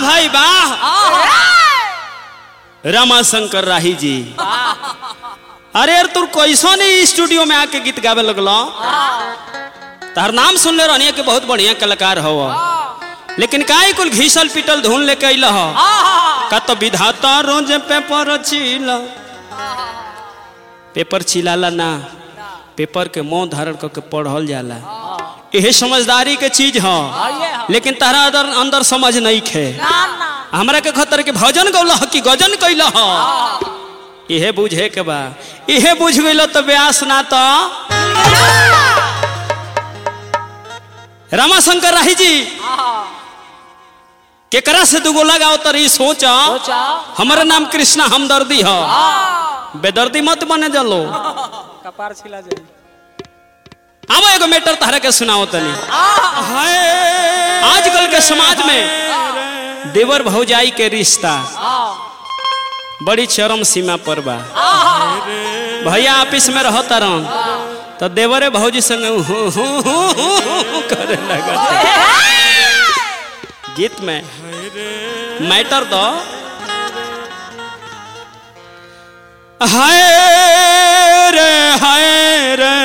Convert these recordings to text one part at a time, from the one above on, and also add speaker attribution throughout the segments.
Speaker 1: भाई वाह रमाशंकर राही जी अरे यार तू कैसो नहीं स्टूडियो में आके गीत गावे लगलो तार नाम सुन ले रहनी कि बहुत बढ़िया कलाकार हो लेकिन काहे कुल घीसल पिटल धुन लेके अइल हो का तो विधाता रोज पेपर छिला पेपर छिलाला ना पेपर के मुंह धारण करके पढ़ल जाला यही समझदारी के चीज ह लेकिन तारा अंदर अंदर समझ नहीं खे हमरा के खतर के भजन गौला ह कि गजन कैल ह इहे बुझे के बा इहे बुझ गइल तो व्यास ना तो रमाशंकर राही जी केकरा से दुगो लगाओ तरी सोचा हमारा नाम कृष्णा हमदर्दी ह बेदर्दी मत बने जलो
Speaker 2: कपार छिला जाई
Speaker 1: अब एगो मैटर तहरा के सुनाओ तनी आजकल के समाज में देवर भौजाई के रिश्ता बड़ी चरम सीमा पर बा भैया ऑफिस में रह तरन तो देवरे भौजी संग हु हु हु हु हु करे लगत गीत में मैटर तो हाय रे हाय रे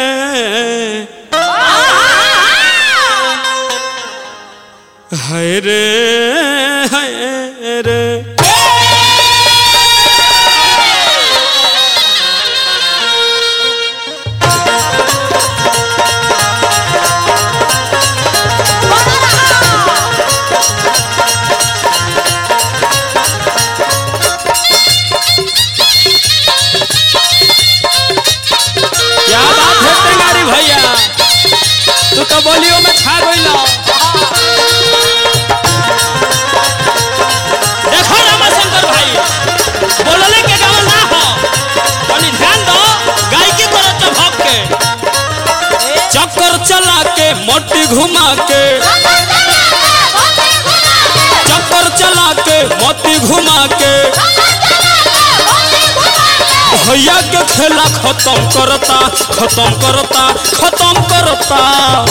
Speaker 1: हाय रे हाय रे क्या बात है टेंगारी भैया तू तो बोलियो में छा गइल देखो रामाशंकर भाई बोलले के गावल ना हो तनी ध्यान दो गायकी करो तो भग के चक्कर चला के मोटी घुमा के चक्कर चला के मोती घुमा के भैया के खेला खत्म करता खत्म करता खत्म करता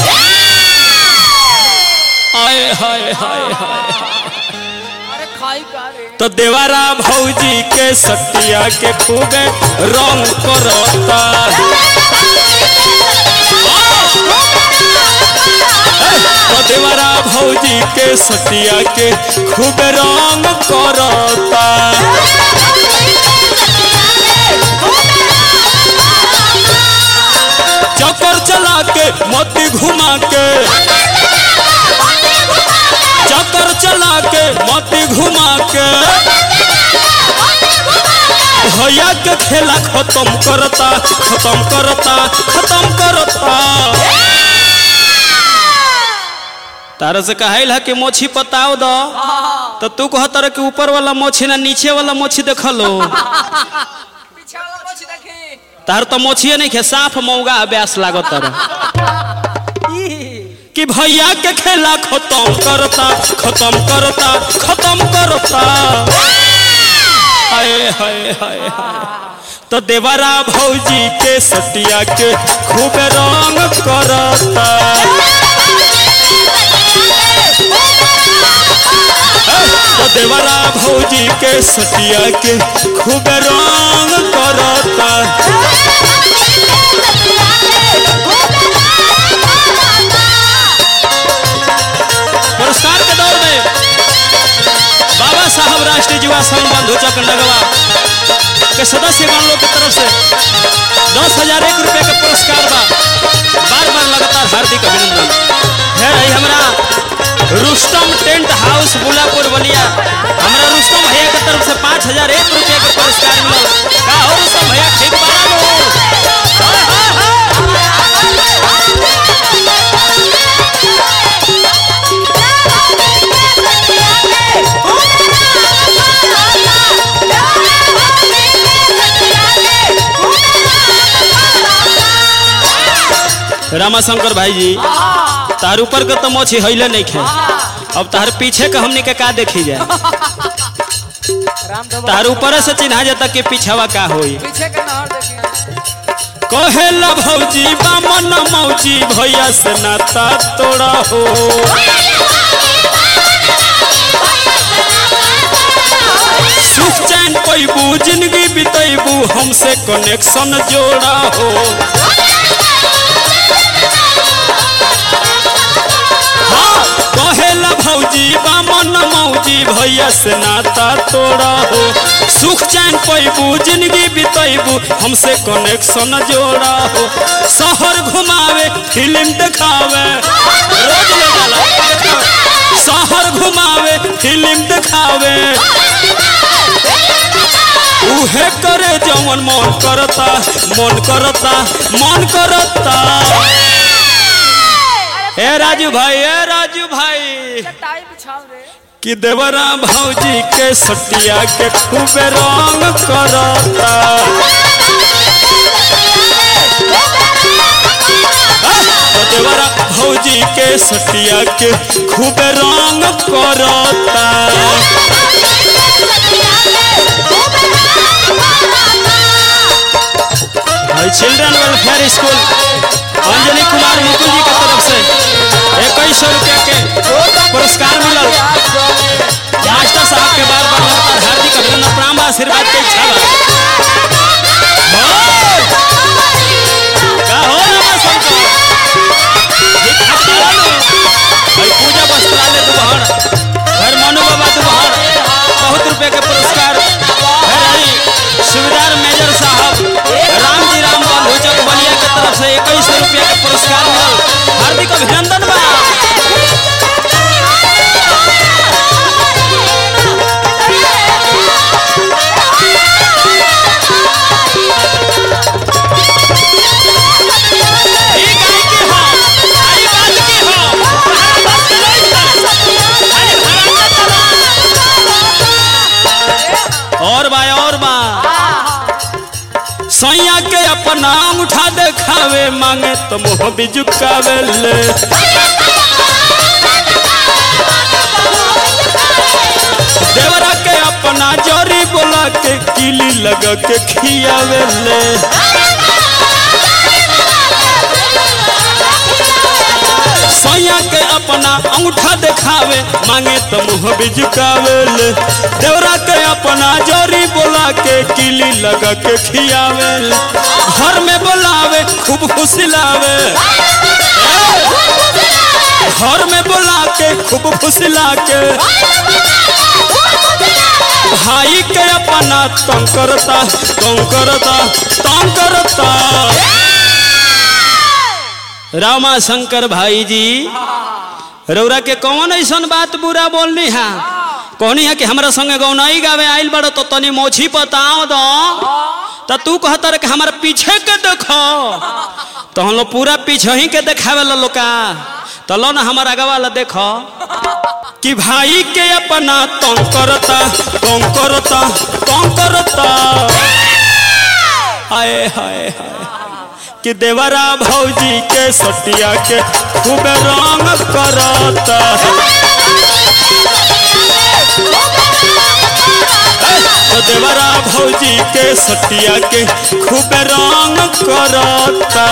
Speaker 1: आए हाय हाय हाय
Speaker 2: अरे खाई का रे
Speaker 1: तो देवारा भौजी के सटिया के खूबे रंग करता तो देवारा भौजी के सटिया के खूबे रंग करता चक्कर चला के मोती घुमा के चक्कर चला के मोती घुमा के भैया के खेला खत्म करता खत्म करता खत्म करता तारा से कहल है कि मोछी पताओ दो तो तू कह तरह के ऊपर वाला मोछी ना नीचे वाला मोछी देख लो
Speaker 2: पीछे वाला मोछ देखी
Speaker 1: तार तो मोछिए नहीं खे साफ मौगा अभ्यास लागत तरह कि भैया के खेला खत्म करता खत्म करता खत्म करता हाय हाय हाय हाय तो देवरा भौजी के सटिया के खूब रंग करता तो देवरा भौजी के सटिया के खूब रंग करता पुरस्कार के दौर में बाबा साहब राष्ट्रीय युवा संघ बंधु चक्र नगवा के सदस्यगण लोग की तरफ से दस हजार एक रुपये के पुरस्कार बा बार बार लगातार हार्दिक अभिनंदन है रही हमरा रुस्तम टेंट हाउस बुलापुर बलिया हमरा रुस्तम भैया के तरफ से पाँच हजार एक रुपये के पुरस्कार मिलल का हो रुस्तम भैया ठीक बना लो रामाशंकर भाई जी तार ऊपर के तो मोछी हईले नहीं खे अब तार पीछे के हमनी के का देखी जाए
Speaker 2: राम धबा
Speaker 1: तार ऊपर से चिन्हा जाता कि पीछवा का होई
Speaker 2: पीछे के नहर देखी
Speaker 1: कहेला भौजी बामन मौजी भैया से नाता तोड़ा हो सुख चैन पैबू जिंदगी बितैबू हमसे कनेक्शन जोड़ा हो हाँ कहेला भौजी बामन मौजी भैया से नाता तोड़ा हो सुख चैन पैबू जिंदगी बितैबू हमसे कनेक्शन जोड़ा हो शहर घुमावे फिल्म दिखावे रोज ले जाला देखावे। शहर घुमावे फिल्म दिखावे उहे करे जवन मन करता मन करता मन करता ए राजू भाई ए राजू भाई
Speaker 2: टाई बिछाओ रे
Speaker 1: कि देवरा भौजी के सटिया के खूबे रंग करता तो देवरा भौजी के सटिया के खूबे रंग करता भाई children welfare school Anjali Kumar Mukul ji के तरफ से इक्कीस सौ रुपया के पुरस्कार मिलल मास्टर साहब के बार बार लगातार हार्दिक अभिनंदन प्रणाम आशीर्वाद के इच्छा बा बोल! का हो रमा शंकर? दिखा तारा नु। भाई पूजा वस्त्रालय दुबहर घर मनु बाबा दुबहर बहुत रुपए के पुरस्कार है रही सुबेदार मेजर साहब राम जी राम बंधु चक बलिया के तरफ से इक्कीस सौ रुपया के पुरस्कार मिलल हार्दिक अभिनंदन बा ई गाय की हो आई बात की हो हमारा बात के नहीं था अरे भगवान और बा और बा सैया के अपना उठा देखावे मांगे तो मुँह भी झुकावे ले देवरा के अपना जोरी बोला के किली लगा के खियावे ले सैया के अपना अंगूठा देखावे मांगे तो मुँह भी झुकावे ले देवरा के अपना जोरी बोला के किली लगा के खियावे ले घर में बोलावे खूब फुसिलावे घर में बोला के खूब फुसिला के भाई के अपना तंग करता तंग करता तंग करता रामा शंकर भाई जी रौरा के कौन ऐसन बात बुरा बोलनी है कहनी है कि हमरा संगे गौनाई गावे आइल बड़ो तो तनी मोछी बताओ दो तो तू कहता रे कि हमारे पीछे के देखो तो हम लोग पूरा पीछे ही के देखावे ला लोका तो लो ना हमारा आगे वाला देखो कि भाई के अपना तंग करता तंग करता तंग करता हाय हाय हाय कि देवरा भौजी के सटिया के खूब रंग करता तो देवरा भौजी के सटिया के खूब रंग करता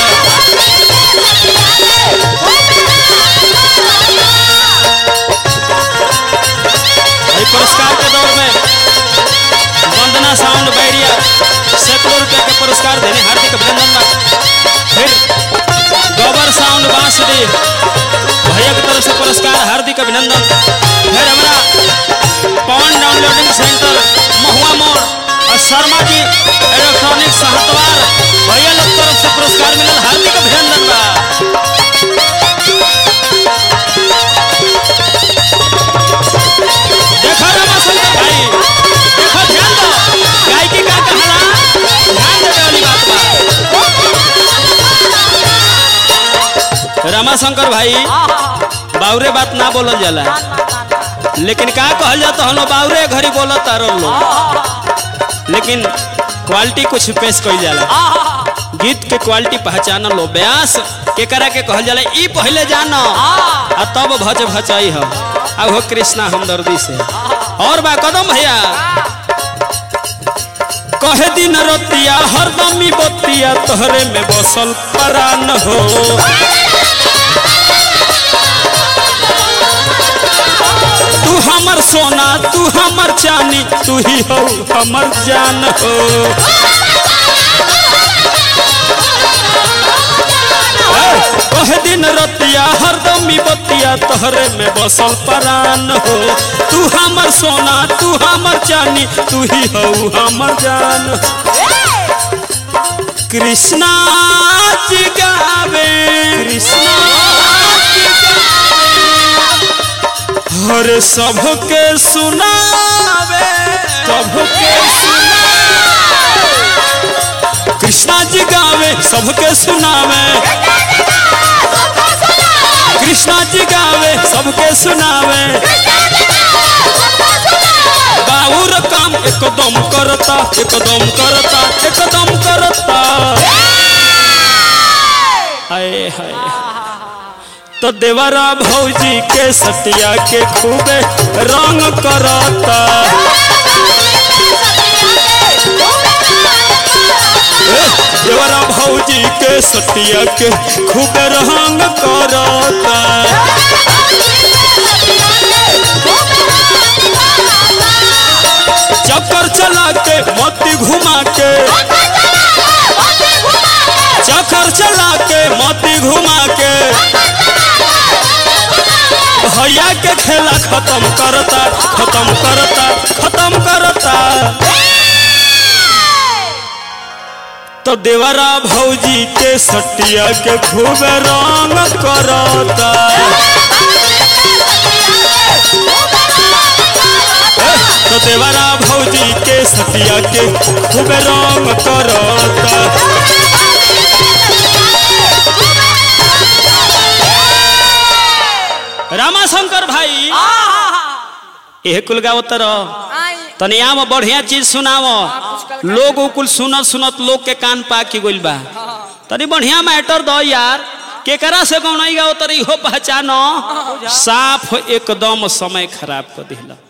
Speaker 1: भाई पुरस्कार के दौर में वंदना साउंड बैरिया सैकड़ों रुपया के पुरस्कार देने हार्दिक अभिनंदन बा फिर गोबर साउंड बांसुरी भैया की तरफ से पुरस्कार हार्दिक अभिनंदन फिर हमारा पवन डाउनलोडिंग सेंटर महुआ मोड़ और शर्मा जी इलेक्ट्रॉनिक सहतवार भैया लोग तरफ से पुरस्कार मिलल हार्दिक अभिनंदन बा देखो रमा शंकर भाई देखो ध्यान दो गायकी का कहला ध्यान देवे वाली बात बा रमा शंकर भाई बाउरे बात ना बोलल जाला लेकिन का कहल जाता हम लोग बाउरे घड़ी बोलत तारो लोग लेकिन क्वालिटी कुछ पेश कइल जाला गीत के क्वालिटी पहचान लो ब्यास केकरा के कहल जाला ई पहले जानो आ तब भज भचाई हो आ हो कृष्णा हमदर्दी से और बा कदम भैया कहे दिन रतिया हरदमी बतिया तोहरे में बसल परान हो तू हमर सोना तू हमर चानी तू ही हो हमर जान हो ओह दिन रतिया हरदम बतिया तोहरे में बसल परान हो तू हमर सोना तू हमर चानी तू ही हो हमर जान कृष्णा जी गावे कृष्णा जी गावे हर सबके सुनावे सबके सुनावे कृष्णा जी गावे सबके सुनावे कृष्णा जी गावे सबके सुनावे बाउर काम एकदम करता एकदम करता एकदम करता हाय हाय तो देवरा भौजी के सतिया के खूबे रंग करता ए, देवरा भौजी के सतिया के खूबे रंग करता चक्कर चला के मोती घुमा के चक्कर चला के मोती घुमा के भैया के खेला खत्म करता खत्म करता खत्म करता तो देवरा भौजी के सटिया के खूब रंग करता तो देवरा भौजी के सटिया के खूब रंग करता रामाशंकर भाई एह कुल गावत रह
Speaker 2: आई
Speaker 1: तनिया में बढ़िया चीज सुनाव लोग कुल सुनत सुनत लोग के कान पा के गइल बा तनी बढ़िया मैटर दो यार केकरा से गौनाई गाओ तरी हो पहचानो साफ एकदम समय खराब कर दिला